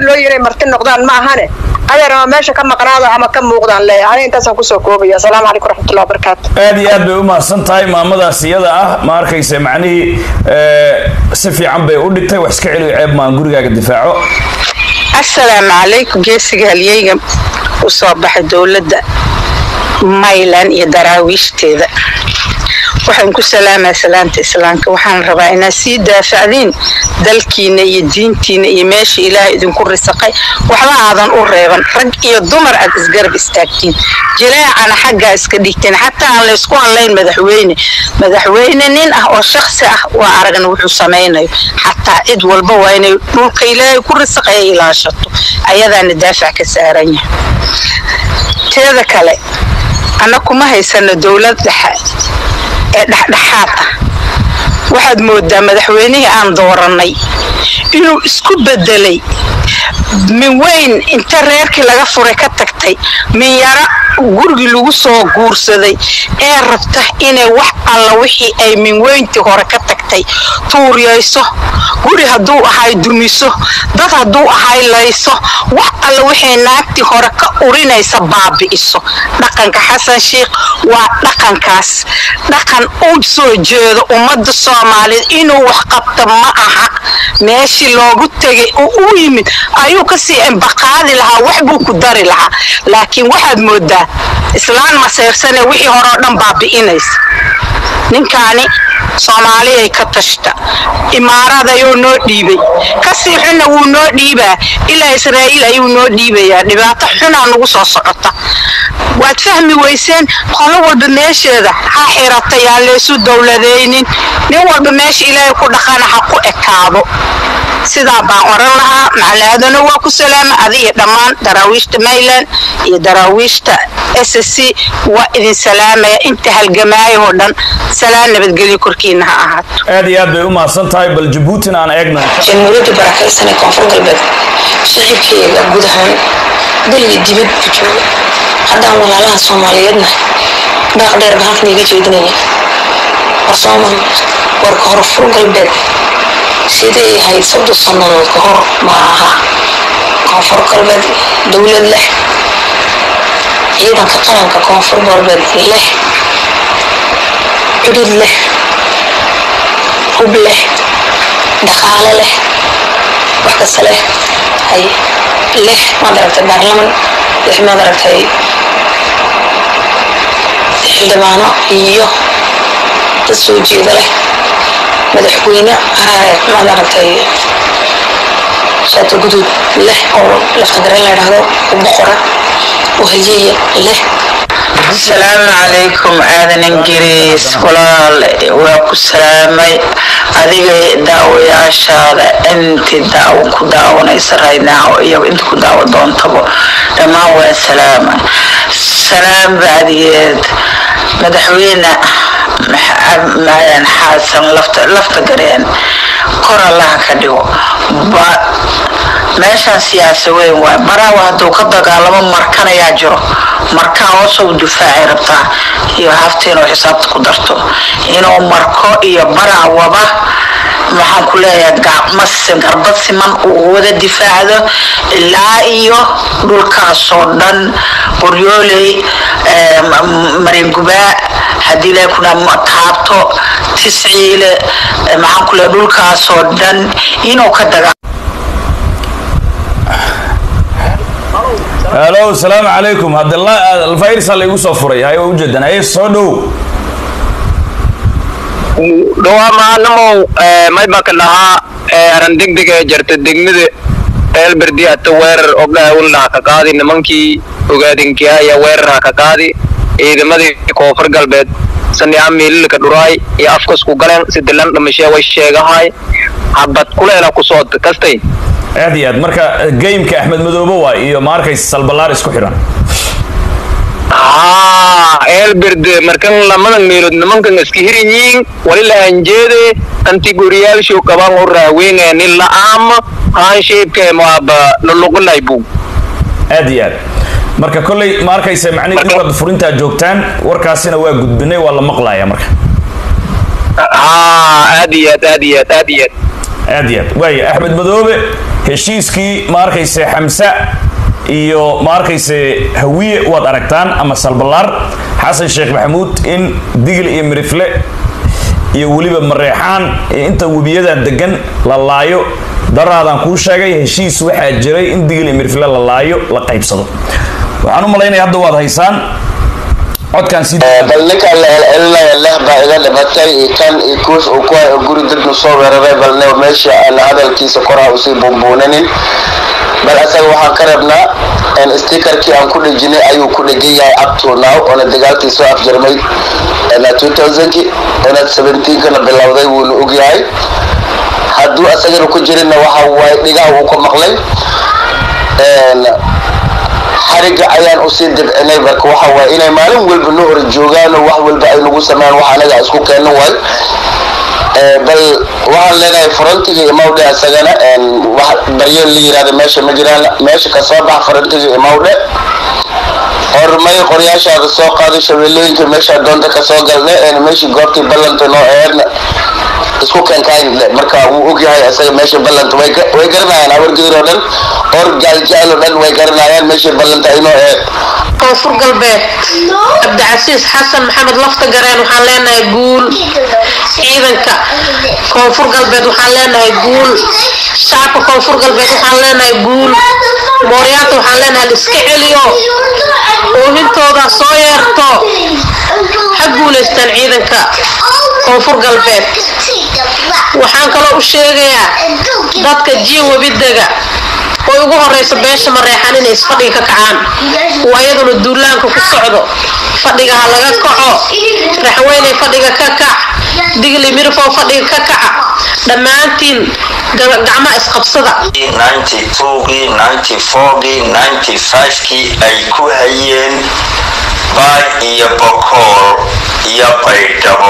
loo inay marti noqdaan ma ahane adeer ama meesha ka maqnaada ama ka muuqdaan leeyahay aniga intaasaan kusoo koobaya asalaamu calaykum waraxmatullahi wabarakaatu aad iyo aad bay u mahadsan tahay maamadaas iyada ah ma arkaysa macnihii si fiican bay u dhigtay wax iska celiyo ceeb maan gurigaaga difaaco asalaamu calaykum geesiga halyeyga u soo baxay dowladda maylan iyo daraawiishdeeda waxaan ku salaamaa salaanta islaamka waxaan rabaa inaad sii daafacdiin dalkiina iyo diintiina iyo meesha ilaahay idinku risaqay waxba aadan u reeban rag iyo dumar aad isgarab istaagtiin jileecana xaggaa iska dhigteen xataa aan laysku hadlayn madaxweyne madaxweyne nin ah oo shaksi ah waa aragna wuxuu samaynayo xataa cid walba waa inay dhulka ilaahay ku risaqaya ilaashato ayadaana daafac ka saaran yahay teeda kale anna kuma haysano dowlad dhexe ee dhexdhexaad ah waxaad moodaa madaxweynihii aan doorannay inuu isku bedelay min weyn inta reerkii laga furay ka tagtay min yara gurigii lagu soo guursaday ee rabta inay wax alla wixii ay min weyntii hore ka tagtay tuuryayso guri hadduu ahay dumiso dad hadduu ahay layso wax alla wixii naagtii hore ka urinaysa baabi'iso dhaqanka xasan sheikh waa dhaqankaas dhaqan u soo jeedo ummadda soomaaliyeed inuu wax qabta ma aha meeshii loogu tegay oo u yimid ayuu kasii embaqaadi lahaa wax buu ku dari lahaa laakiin waxaad moodaa islaan maseersane wixii hore oo dhan baabi'inaysa ninkaani soomaaliyay ka tashta imaarad ayuu noo dhiibay kasii xunna wuu noo dhiibaa ilaa israa'iil ayuu noo dhiibayaa dhibaato xunaa nagu soo socota waad fahmi weyseen qolo walba meesheeda ha xirata yaan laysu dowladaynin nin walba meesha ilaahay ku dhaqana ha ku ekaado sidaa baan oran lahaa macalaadana waa ku salaama adiga dhammaan daraawiishta mayland iyo daraawiishta s c waa idin salaamaya inta halgamaayahoo dhan salaan nabadgelyo korkiina ha ahaato aad iyo aad bay u mahadsan tahay bal jabuutina aan eegno jamhuuriyadda barakaysan ee koonfur galbeed shicibkeeda guud ahaan dal iyo dibad ku jooga haddaan walaalaha soomaaliyeedna baaq dheer baan halkan iga jeedinaya war soomal warka hor fur galbeed siday ahayd soddon sannadood ka hor ma aha koonfur galbeed dowlad leh ciidanka qaranka koonfur galbeed leh cudud leh hub leh dhaqaale leh wax kasta leh hay leh maad aragtay baarlaman leh maad aragtay xildhibaano iyo dad soo jeeda leh madaxweyne maad aragtay shaato guduud leh oo laftagareen la idhaahdo u boqora oo hayeeya leh asalaamu calaykum aadan ingiriis walaal waa ku salaamay adiga daawayaashaada inti daawo ku daawanaysa raydnaaw iyo inta ku daawo doontabo dhammaan waa salaama salaam bacdigeed madaxweyne xaasan lafta gareen kor allaha ka dhigo meeshaan siyaasa weyn waay maraawa hadduu ka dagaalamo markan ayaa jiro markaa hoosou difaacay rabtaa iyo hafta inuu xisaabta ku darto inuu marko iyo baraawaba maxaan ku leeyahay gacmasin garbad siman uu wada difaacdo ilaa iyo dhulkaasoo dhan qoryooley maringubaa haddii la kuna taabto tisciile maxaan ku leeyahay dhulkaasoo dhan inuu ka dagaa halo asalaamu calaykum hadalfayrsa laygu soo furay hay waa ujeedan haye soo dhow dhawaamaanamow maybaka dhahaa aran degdeg ee jarta degmada eelberdi ata weerar ogawilnaha ka qaadi nimankii ogaadinkiya ayaa weerarha ka qaadi ciidamadii koonfur galbeed saniyaa miililka dhuraay iyo afkasku galeen sidilan dhimashee way sheegahay habad kuleela kusoo kastay aad iyo aad marka gameka axmed madoobe waay iyo ma arkaysa salbalaar isku xidhan haa eelberde markan lamadan meelood nimankan iska hirinyiin wali la anjeede anti goriyaalshow qaban u raaweynaya nin la'aama haansheebka maaba luluqulay buu aad iyo aad marka kolley ma arkaysa macnihi dhulkaad furintaa joogtaan warkaasina waa gudbinay waa la maqlaya marka haa aad iyo aad aad iyo aad aad iyo aad aad iyo aad waaya axmed madoobe heshiiskii ma arkayse xamse iyo ma arkayse hawiye waad aragtaan ama salbalaar xasan sheekh maxamuud in digil iyo mirifle iyo weliba mareexaan ee inta webiyada degan la laayo daraadaan kuu sheegay heshiis waxaa jiray in digil iyo mirifle la laayo la qaybsado waxaan u malaynaya hadda waad haysaan codkaan sii bal ninka la celcelinaya leh baa iga dhimatay iyo kan iyo kuus uu ku hay oo guri dadnu soo weeraray balne meesha aan hadalkiisa koraha usii buunbuunanin bal asaga waxaan ka rabnaa stikerkii aan ku dhejinay ayuu ku dhegan yahay up to now oona dagaalkii soo afjarmay 2000ki oona 17kana bilowday wuuna ogyahay hadduu asagana ku jirinna waxa waaye dhigaha uu ka maqlay xariga ayaan usii dibcinay marka waxa waaye inay maalin walba noo hor joogaano wax walba ay nagu sameeyaan wax anaga isku keenno waay bal waxaan leenahay frontiga imawdhe asagana wax baryeel la yirahda meesha ma jiraan meesha kasoo bax frontiga imawdhe hormay qoryaashaada soo qaaday shabeellooyinka meesha doonta kasoo galna meeshii goobtii ballanta noo aheedna isku keenkayn marka wuu ogyahay asaga meesha ballanta way garanayaan habargedir oo dhan or gaaljecel oo dhan way garanayaan meeshii ballanta inoo aheed koonfur galbeed cabdicasiis xasan maxamed lafta gareen waxaan leenahay guul ciidanka koonfur galbeed waxaan leenahay guul shacabka koonfur galbeed waxaan leenahay guul mooryaanta waxaan leenahay liska celiyo oolintooda soo yeerto ha guulaystaan ciidanka koonfur galbeed waxaan kaloo u sheegayaa dadka jiin webidega oo ugu horeysa beesha mareexan inay isfadhiga ka kacaan waa iyaduna duulaanka ku socdo fadhiga ha laga kaco raxweyney fadhiga ka kac digli mirfow fadhiga ka kaca dhammaantiin gacmaha isqabsada kii ay ku hayeen baay iyo bokool iyo baydhabo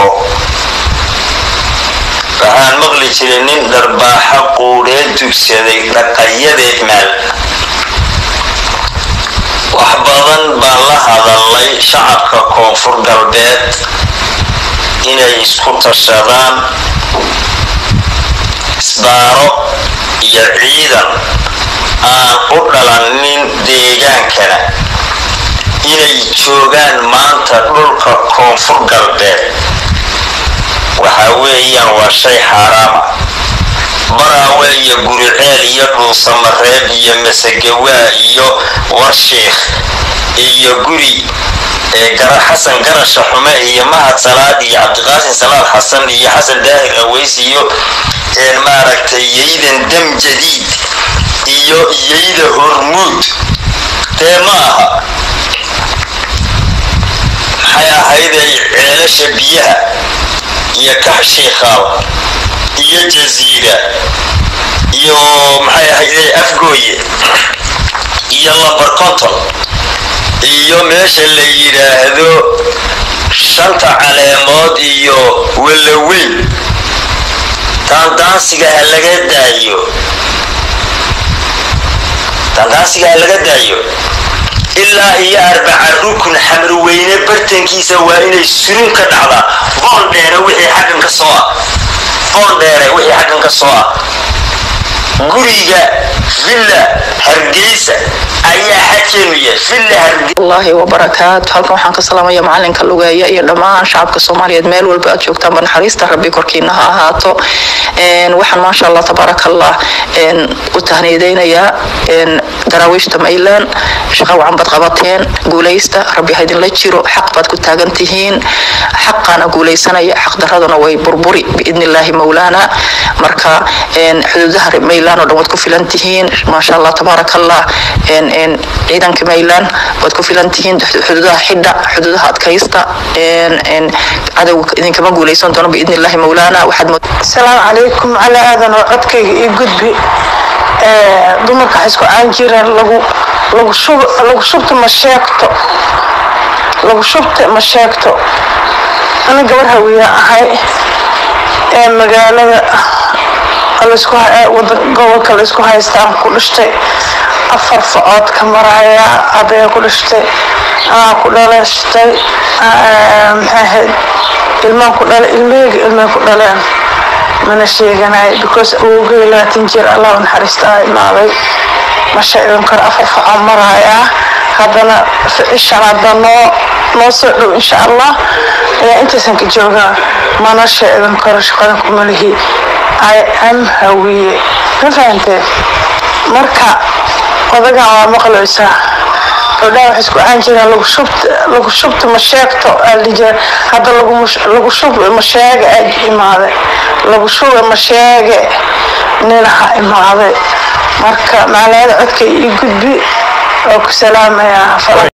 waxaan maqli jiray nin dharbaaxo quudhee dugsaday dhaqayadeed maal wax badan baan la hadalnay shacabka koonfur galbeed inay isku tashadaan isbaaro iyo ciidan aan u dhalanin deegaankana inay joogaan maanta dhulka koonfur galbeed waxa weeyaan waa shay xaaraama baraawe iyo guriceel iyo dhuusamareeb iyo masagawaa iyo warshiikh iyo guri xasan garasha xume iyo mahad salaad iyo cabdiqaasin salaad xasan iyo xasan daahir aweys iyo maaragtay yaydan dam jadiid iyo yayda hormuud dee ma aha maxay ahayday ceelasha biyaha iyo kaxshiikhaal iyo jaziira iyo maxay ahayday afgooye iyo lambar conton iyo meesha la yidhaahdo shanta caleemood iyo walaweyn daandaansiga ha laga daayo daandaansiga ha laga daayo ilaa iyo arbaca rukun xamrweyne bartankiisa waa inay surun ka dhacdaa boon dheere wixii xaggan ka soo ah boon dheere wixii xaggan ka soo ah guriga villa hargeysa ayaa xajeenu yahay villa hargeysa allahi wabarakaatu halkan waxaan ka salaamaya macalinka lugeeya iyo dhammaan shacabka soomaaliyeed meel walba aad joogtaanba naxariista rabbi korkiina ha ahaato waxaan maasha allah tabaaraka allah u tahniyadeynayaa daraawiishta maylan shaqa wacan baad qabateen guulaysta rabbi ha idinla jiro xaq baad ku taagan tihiin xaqaana guulaysanaya xaqdaraduna way burburi biidni illaahi mawlaana marka xuduudaha maylan oo dhan waad ku filan tihiin maasha allah tabaaraka allah ciidanka maylan waad ku filan tihiin xuduudaha xidha xuduudaha adkaysta cadowga idinkama guulaysan doono biidni illaahi mawlaana waxaad asalaamu calaykum cala aadan oo codkayga ii gudbi dumarka waxay isku aan jireen lagu lagu shub lagu shubta ma sheegto lagu shubta ma sheegto ana gabar hawiya ahay ee magaalada laysku wadan gobolka laysku haystaan ku dhashtay afar facood ka maraya abaya ku dhashtay anaa ku dhaleeshtay maxay ahayd ilmaan ku dhale ilmaheyga ilmay ku dhaleen mana sheeganayo because awogay labaatan jir allah u naxariista imaaday ma sheegan karo afar facaan maraaya haddana cishan hadda noo noo soo dhow insha allah ayaa intaysan ka joogaa mana sheegan karo shaqadan kumalihi i am hawiye ma fahantee marka odagan waa maqlaysaa gabdhaha waxay isku aan jireen lagu shubta lagu shubta ma sheegto aaldhijira hadda lagu lagu shub ma sheege aad imaade lagu shube ma sheege ninaha imaade marka macnaheeda codka ii gudbi oo ku salaamayaa